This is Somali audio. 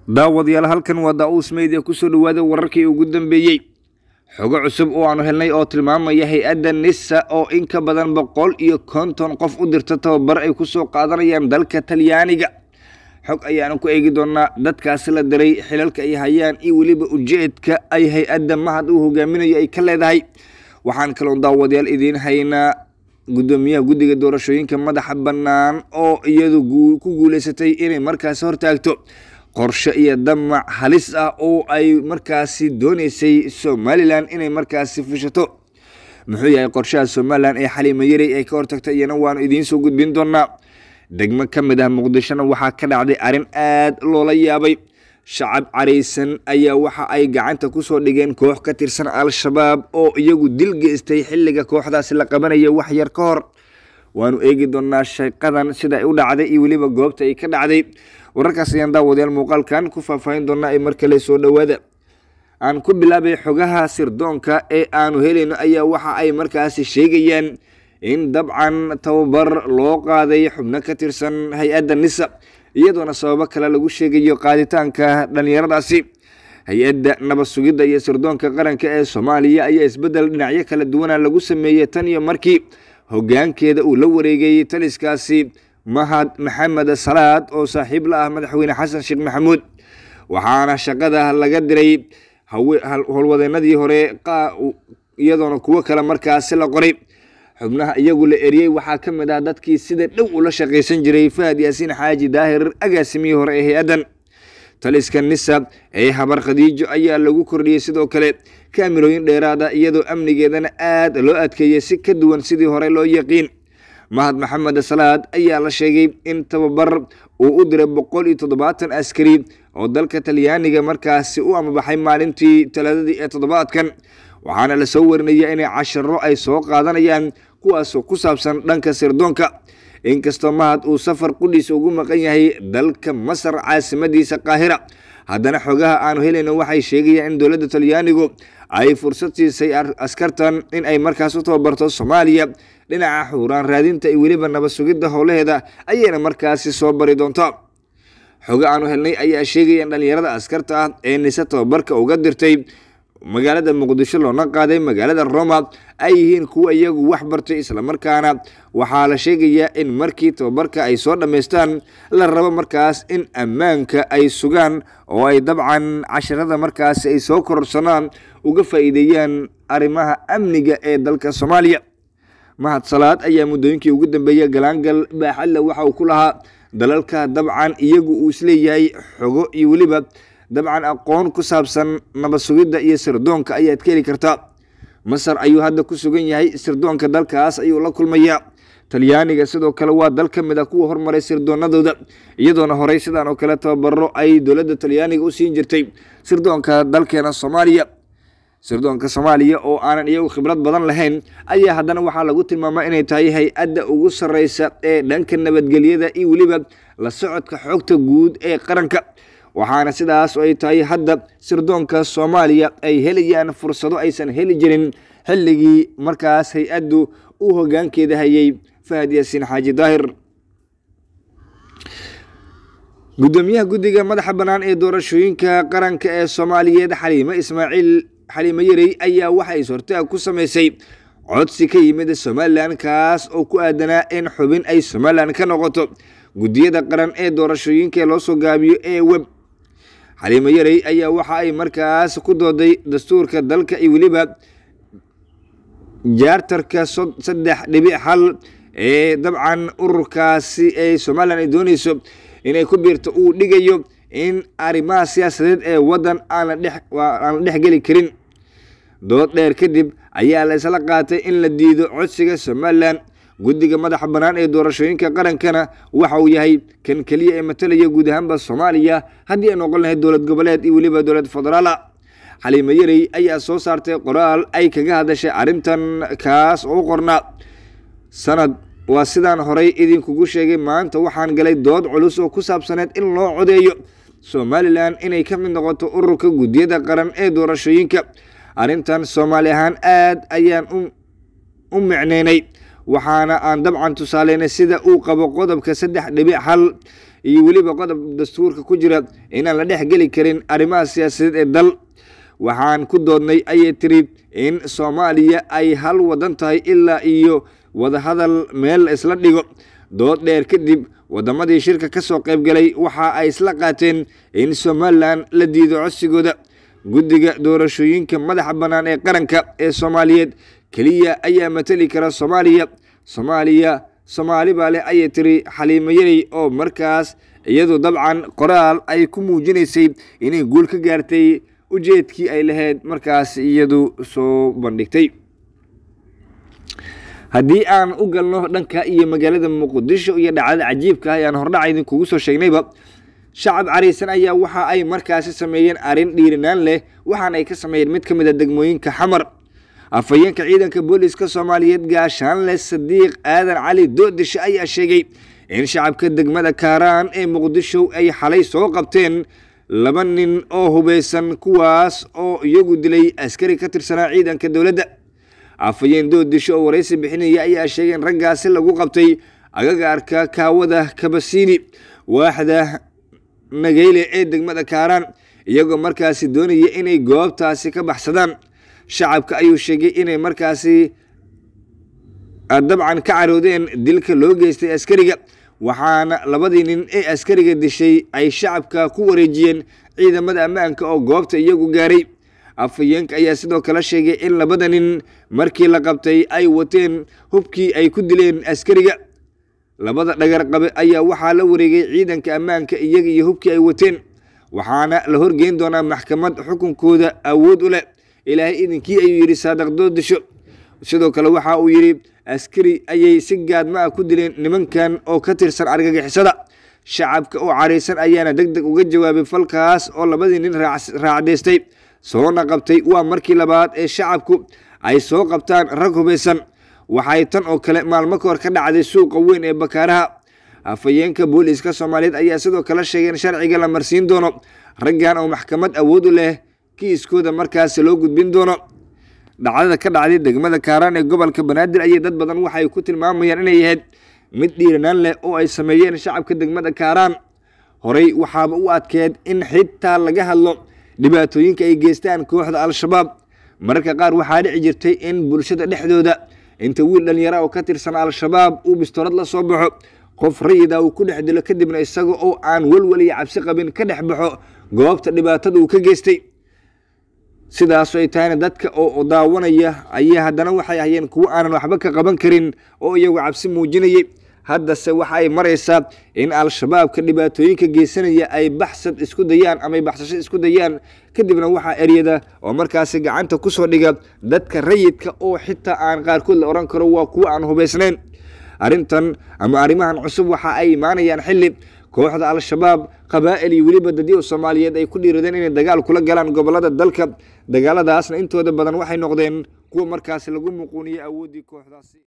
daawadayaal halkan waa daa-uus meydee kusoo dhawaada wararkii ugu dambeeyey xogo cusub oo aanu helnay oo tilmaamaya hay-adda nisa oo in ka badan boqol iyo konton qof u dirta tababar ay kusoo qaadanayaan dalka talyaaniga xog ayaanu ku eegi doonaa dadkaasi la diray xilalka ay hayaan iyo weliba ujeedka ay hay-adda mahad uu hogaaminayo ay ka leedahay waxaan kaloon daawadayaal idiin haynaa guddoomiyaha guddiga doorashooyinka madaxa bannaan oo iyadu ku guuleysatay inay markaasi hortaagto qorshe iyo damac halis ah oo ay markaasi dooneysay somalilan inay markaasi fushato muxuu yahay qorshaha somalilan ee xaliimo yarey ay ka hortagtay iyana waanu idiin soo gudbin doonaa degmo ka mid ah muqdishona waxaa ka dhacday arrin aad loola yaabay shacab caraysan ayaa waxa ay gacanta kusoo dhigeen koox ka tirsan al-shabaab oo iyagu dil geystay xilliga kooxdaasi la qabanaya wax yar ka hor waanu eegi doonaa shaqadan sida ay u dhacday iyo weliba goobta ay ka dhacday wararkaas ayaan daawadayaal muuqaalkan ku faahfaahin doonaa ee mar kale soo dhowaada aan ku bilaabay xogaha sirdoonka ee aanu helayno ayaa waxa ay markaasi sheegayaan in dabcan tababar loo qaaday xubno ka tirsan hay-adda nisa iyadoona sababo kale lagu sheegayo qaaditaanka dhallinyaradaasi hay-adda nabad sugidda iyo sirdoonka qaranka ee soomaaliya ayaa isbeddel dhinacyo kala duwana lagu sameeyey tan iyo markii hoggaankeeda uu la wareegayey taliskaasi mahad maxamed salaad oo saaxiib la ah madaxweyne xasan sheekh maxamuud waxaana shaqada laga diray howlwadeenadii hore iyadoona kuwo kale markaasi la qoray xubnaha iyagu la eriyey waxaa ka mid ah dadkii sida dhow ula shaqaysan jiray fahad yaasiin xaaji daahir agaasimihii hore ee hay-addan taliska nisa ee habar khadiijo ayaa lagu kordhiyey sidoo kale kaamirooyin dheeraada iyadoo amnigeedana aad loo adkeeyey si ka duwan sidii hore loo yaqiin mahad maxamed salaad ayaa la sheegay in tababar uu u diray boqol iyo toddobaatan askari oo dalka talyaaniga markaasi u amabaxay maalintii talaadadii ee toddobaadkan waxaana lasoo warinaya inay casharo ay soo qaadanayaan kuwaasoo ku saabsan dhanka sirdoonka inkastoo mahad uu safar qudhiisa ugu maqan yahay dalka masar caasimadiisa qaahira haddana xogaha aanu helayno waxay sheegayaan in dowladda talyaanigu ay fursad siisay askartan in ay markaas u tababarto soomaaliya dhinaca xuuraan raadinta iyo weliba nabad sugidda howlaheeda ayayna markaasi soo bari doontaa xogo aanu helnay ayaa sheegaya in dhallinyarada askarta ah ee nise tababarka uga dirtay magaalada muqdisho loona qaaday magaalada roma ay yihiin kuwa iyagu wax bartay islamarkaana waxaa la sheegayaa in markii tababarka ay soo dhammaystaan la rabo markaas in ammaanka ay sugaan oo ay dabcan casharada markaasi ay soo kororsanaan uga faa'iideeyaan arrimaha amniga ee dalka soomaaliya mahad salaad ayaa muddooyinkii ugu dambeeyay galaangal baaxadle waxa uu ku lahaa dalalka dabcan iyagu uu isleeyahay xogo iyo weliba dabcan aqoon ku saabsan nabad sugidda iyo sirdoonka ayaad ka heli kartaa masar ayuu hadda ku sugan yahay sirdoonka dalkaas ayuu la kulmayaa talyaaniga sidoo kale waa dal ka mid ah kuwa hormaray sirdoonadooda iyadoona horey sidaan oo kale tababaro ay dowladda talyaaniga u siin jirtay sirdoonka dalkeena soomaaliya sirdoonka soomaaliya oo aanan iyagu khibrad badan lahayn ayaa haddana waxaa lagu tilmaamaa inay tahay hay-adda ugu sarreysa ee dhanka nabadgelyada iyo weliba la socodka xogta guud ee qaranka waxaana sidaas ay tahay hadda sirdoonka soomaaliya ay helayaan fursado aysan heli jirin xilligii markaas hay-addu uu hoggaankeeda hayay fahad yaasiin xaaji daahir guddoomiyaha guddiga madaxa bannaan ee doorashooyinka qaranka ee soomaaliyeed xaliimo ismaaciil xaliimo yarey ayaa waxa is hortaag ku sameysay codsi ka yimid somalilan kaas oo ku aadanaa in xubin ay somalilan ka noqoto guddiyada qaran ee doorashooyinka loo soo gaabiyo ee web xaliimo yarey ayaa waxa ay markaas ku dooday dastuurka dalka iyo weliba jaartarka saddex dhibic hal ee dabcan ururkaasi ee somalilan ay dooneyso inay ku biirto uu dhigayo in arrimaha siyaasadeed ee waddan aan la dhex geli karin dood dheer kadib ayaa la isla qaatay in la diido codsiga somalilan guddiga madaxa bannaan ee doorashooyinka qarankana waxa uu yahay kan keliya ee matalaya guud ahaanba soomaaliya haddii ay noqon lahayd dowlad goboleed iyo weliba dowlad federaala xaliimo yarey ayaa soo saartay qoraal ay kaga hadashay arrintan kaas oo u qornaa sanad waa sidaan horey idinkugu sheegay maanta waxaan galay dood culus oo ku saabsaneed in loo codeeyo somalilan inay ka mid noqoto ururka guddiyada qaran ee doorashooyinka arrintan soomaali ahaan aad ayaan u micneynay waxaana aan dabcan tusaaleynay sida uu qabo qodobka saddex dhibic hal iyo weliba qodob dastuurka ku jira inaan la dhex geli karin arrimaha siyaasadeed ee dal waxaan ku doodnay ayay tiri in soomaaliya ay hal wadan tahay ilaa iyo wadahadal meel isla dhigo dood dheer kadib wadamadii shirka ka soo qaybgalay waxa ay isla qaateen in somalilan la diido codsigooda guddiga doorashooyinka madaxa bannaan ee qaranka ee soomaaliyeed keliya ayaa matali kara soomaaliya soomaaliya soomaali baa leh ayay tiri xaliimo yarey oo markaas iyadu dabcan qoraal ay ku muujinaysay inay guul ka gaartay ujeedkii ay lahayd markaas iyadu soo bandhigtay haddii aan u galno dhanka iyo magaalada muqdisho iyo dhacdada cajiibka ah ayaan hordhaca idinkugu soo sheegnayba shacab cariisan ayaa waxa ay markaasi sameeyeen arrin dhiirinaan leh waxaana ay ka sameeyeen mid ka mid a degmooyinka xamar afhayeenka ciidanka booliska soomaaliyeed gaashaanle sadiiq aadan cali doodishe ayaa sheegay in shacabka degmada kaaraan ee muqdisho ay xalay soo qabteen laba nin oo hubeysan kuwaas oo iyagu dilay askari ka tirsanaa ciidanka dowladda afhayeen doodisho oo waraysi bixinaya ayaa sheegay in raggaasi lagu qabtay agagaarka kaawada kabasiini waaxda nageyle ee degmada kaaraan iyagoo markaasi doonaya inay goobtaasi ka baxsadaan shacabka ayuu sheegay inay markaasi dabcan ka caroodeen dilka loo geystay askariga waxaana labadii nin ee askariga dishay ay shacabka ku wareejiyeen ciidamada ammaanka oo goobta iyagu gaaray afhayeenka ayaa sidoo kale sheegay in labada nin markii la qabtay ay wateen hubkii ay ku dileen askariga labada dhagar qabe ayaa waxaa la wareegay ciidanka ammaanka iyaga iyo hubkii ay wateen waxaana la horgeyn doonaa maxkamad xukunkooda awood u leh ilaahay idinkii ayuu yidhi saadaq doodisho sidoo kale waxa uu yidhi askari ayay si gaadma ah ku dileen nimankan oo ka tirsan argagixisada shacabka oo caraysan ayaana deg deg uga jawaabay falkaas oo labadii nin raacdaystay soona qabtay waa markii labaad ee shacabku ay soo qabtaan rag hubaysan waxay tan oo kale maalmo ka hor ka dhacday suuqa weyn ee bakaaraha afhayeenka booliiska soomaaliyeed ayaa sidoo kale sheegay in sharciga la marsiin doono raggan oo maxkamad awood u leh kiiskooda markaasi loo gudbin doono dhacdada ka dhacday degmada kaaraan ee gobolka banaadir ayay dad badan waxay ku tilmaamayaan inay ahayd mid dhiiranaan leh oo ay sameeyeen shacabka degmada kaaraan horey waxaaba u adkeed in xitaa laga hadlo dhibaatooyinka ay geystaan kooxda al-shabaab mararka qaar waxaa dhici jirtay in bulshada dhexdooda inta wiil dhalinyara oo ka tirsan al-shabaab uu bistoorad la soo baxo qof rayida uu ku dhex dilo kadibna isaga oo aan welwel iyo cabsi qabin ka dhex baxo goobta dhibaatada uu ka geystay sidaaso ay tahayna dadka oo daawanaya ayaa haddana waxay ahayeen kuwo aanan waxba ka qaban karin oo iyagu cabsi muujinayay haddase waxa ay maraysaa in al-shabaabka dhibaatooyinka geysanaya ay baxsad isku dayaan ama ay baxsasho isku dayaan kadibna waxaa eryada oo markaasi gacanta kusoo dhiga dadka rayidka oo xitaa aan qaarkood la odhan karo waa kuwo aan hubaysnayn arrintan ama arrimahan cusub waxa ay imaanayaan xilli kooxda al-shabaab qabaa'il iyo weliba dadyo soomaaliyeed ay ku dhiiradeen inay dagaal kula galaan gobolada dalka dagaaladaasna intooda badan waxay noqdeen kuwa markaasi lagu muquuniyey awooddii kooxdaasi